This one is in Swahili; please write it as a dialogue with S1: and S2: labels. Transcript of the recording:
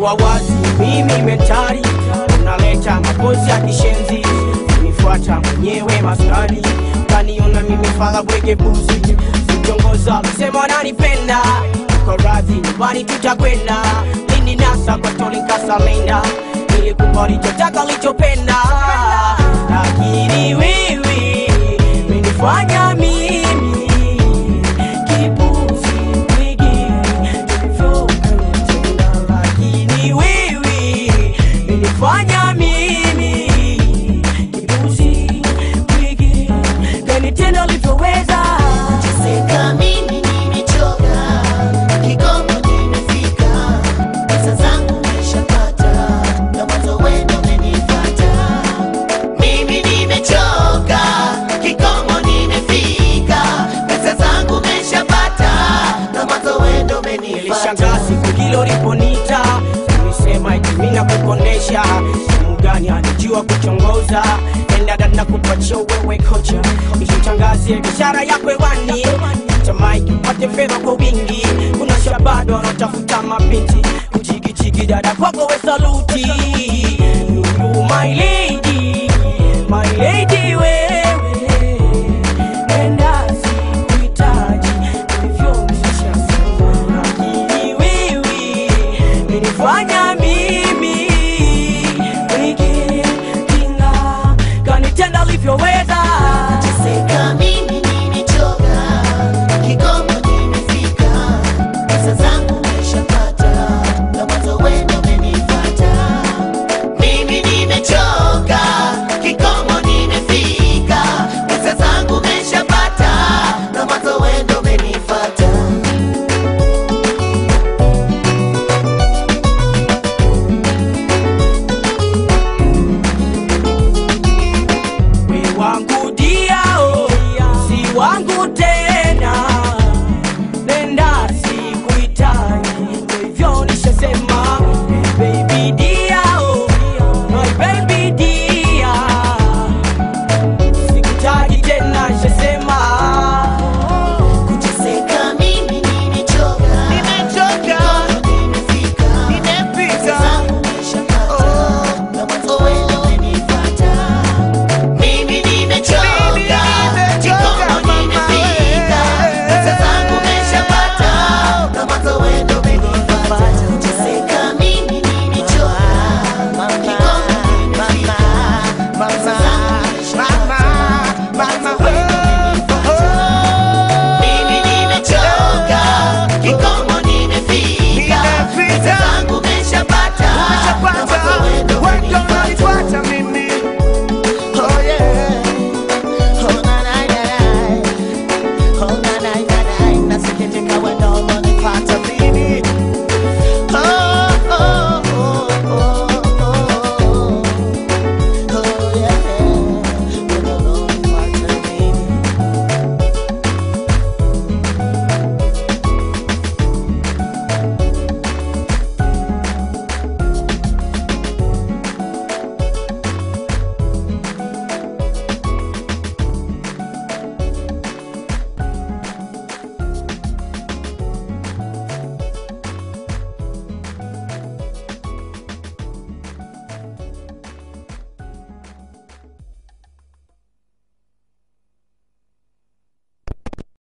S1: kuwa wazi, mimi mentari unaleta mapozi ya kishenzi, unifuata mwenyewe maskani, kaniona mimi fala bwege buzi, sitongoza sema wananipenda, kwa radhi nyumbani tutakwenda, lini nasa kwa toli nkasalenda, nilikupa ulichotaka ulichopenda, lakini wewe menifanya mimi kipuzi bwege tulivyopenda, lakini wewe menifanya mimi kipuzi bwege kanitenda ulivyoweza
S2: Seka mimi nimechoka, kikomo nimefika, pesa zangu nimeshapata, na mwanzo wewe ndo umenifuata. Mimi nimechoka, kikomo nimefika, pesa zangu nimeshapata, na mwanzo wewe ndo umenifuata.
S1: nilishangaa siku hilo liponita ulisema eti mimi nakukondesha simu gani anijua kuchongoza endada na kupatia wewe kocha ishitangazie biashara yako hewani tamaiki upate fedha kwa wingi kuna shabado wanaotafuta mabinti kuchikichiki dada kwako we saluti